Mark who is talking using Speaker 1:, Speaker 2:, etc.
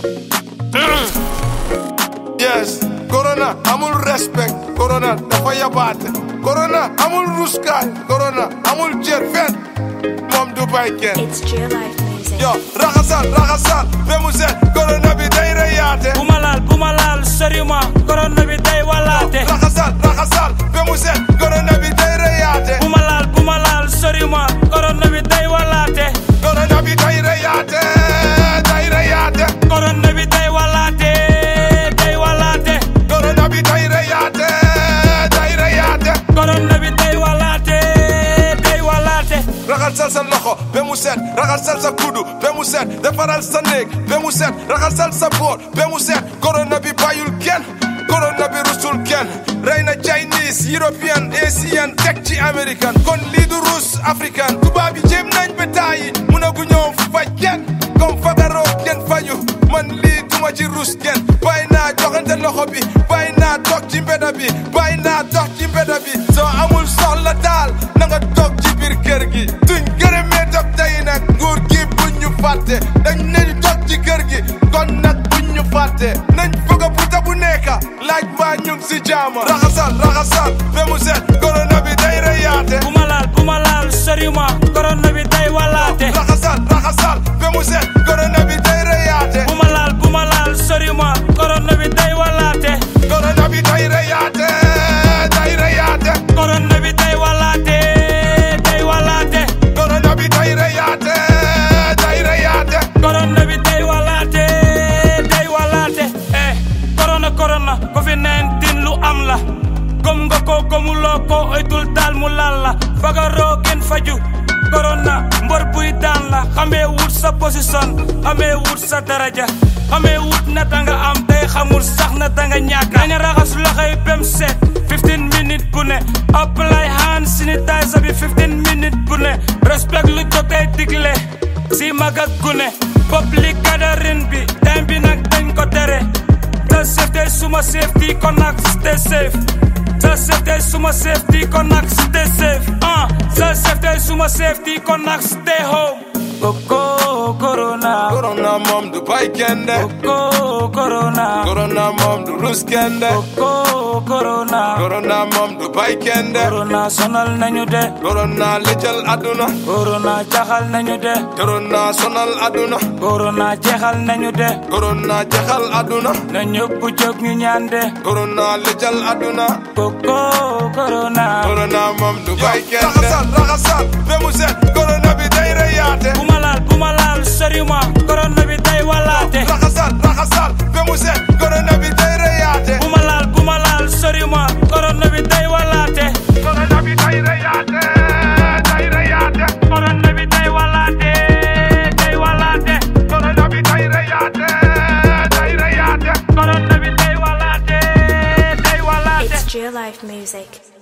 Speaker 1: yes corona amul respect corona dafa yabaate corona amul ruskaay corona amul jër fen moom du bay kenn
Speaker 2: It's Jill Life Music.
Speaker 1: yo raxasal raxasal ba mu set corona bi day reyaate
Speaker 3: bu ma laal bu ma laal sori ma corona bi day walaate
Speaker 1: raxasal raxasal ba mu set corona bi day reyaate
Speaker 3: bu ma laal bu ma laal sori ma corona bi day walaate
Speaker 1: corona bi day reyaate day reyaate
Speaker 3: corona bi day walaate day walaate
Speaker 1: corona bi day reyaate day reyaate
Speaker 3: corona bi day walaate day walaate
Speaker 1: raxasal sa loxo ba mu set raxasal sa kudu ba mu set defaral sa néeg ba mu set raxasal sa bool ba mu set corona bi bàyyul kenn corona bi rusul kenn rey na Chinese European Asian teg ci American kon lii du rus African tubaab yi jéem nañ ba taayi mun a gu ñëw faj kenn comme fagaroo kenn faju man lii duma ci rus kenn bàyyi naa joxante loxo bi bàyyi naa toog ci mbeda bi bàyyi naa dox ci mbeda bi soo amul soxla daal na nga toog ci biir kër gi duñ gërëmee toog tey nag nguur gi buñ ñu fàtte dañ nañ toog ci kër gi kon nag buñ ñu fàtte nañ bëgg a puta bu nekka laaj mbaa ñu ngi si jaama raxasal raxasal ba mu set corona bi day reyaate
Speaker 3: bu ma laal bu ma laal sori ma corona bi day walaate
Speaker 1: raxasal raxasal ba mu set corona bi day reyaate
Speaker 3: bu ma laal bu ma laal sori ma corona bi day walaate
Speaker 1: corona bi day reyaate day reyaate
Speaker 3: corona bi day walaate day walaate
Speaker 1: corona bi day reyaate day reyaate
Speaker 3: corona bi day walaate day walaate eh corona corona covid 19 lu am la gëm nga ko gëmuloo ko oytul daal mu laal la fagaroo gën faju corona mbor buy daan la xamee wut sa position xamee wut sa daraja xamee wut na danga am day xamul sax na danga ñàkk nañu raxas loxoy bem set 15 minutes bu ne apply hand sanitizer bi 15 minutes bu ne respect lu jotee digle si mag ak gune public gathering bi time bi nag dañ ko tere sa safety suma safety kon nag stay safe sa safety suma safety kon nag stay safe ah sa safety suma safety kon nag stay home koko corona
Speaker 1: corona moom du bay kenn de
Speaker 3: koko corona
Speaker 1: corona moom du rus kenn de
Speaker 3: koko corona
Speaker 1: corona moom du bay kenn de
Speaker 3: corona sonal nañu de
Speaker 1: corona lëjal aduna
Speaker 3: corona jaxal nañu de
Speaker 1: corona sonal aduna
Speaker 3: corona jeexal nañu de
Speaker 1: corona jaxal aduna
Speaker 3: na ñëpp jóg ñu ñaan de
Speaker 1: corona lëjal aduna
Speaker 3: koko corona
Speaker 1: corona moom du bay kenn de raxasal raxasal ba mu set corona bi day reyaate
Speaker 3: bu ma laal bu ma laal sori ma corona bi day walaate
Speaker 1: raxasal raxasal ba mu set corona bi day reyaate
Speaker 3: bu ma laal bu ma laal sori ma corona bi day walaate
Speaker 1: corona bi day reyaate day reyaate
Speaker 3: corona bi day walaate day walaate
Speaker 1: corona bi day reyaate day reyaate
Speaker 3: corona bi day walaate day walaate
Speaker 2: It's Jill Life Music.